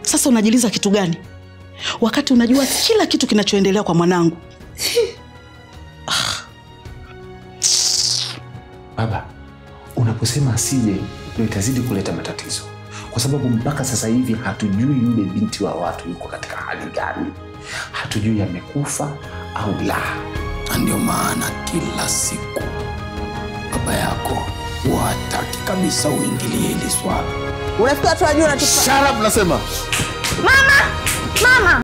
Sasa unajiliza kitu gani wakati unajua kila kitu kinachoendelea kwa mwanangu? Baba, unaposema asije ndio itazidi kuleta matatizo, kwa sababu mpaka sasa hivi hatujui yule binti wa watu yuko katika hali gani, hatujui amekufa au la. na ndio maana kila siku baba yako huwa hataki kabisa uingilie hili swala. Unafikiri watu wajua unatupa Shut up, nasema. mama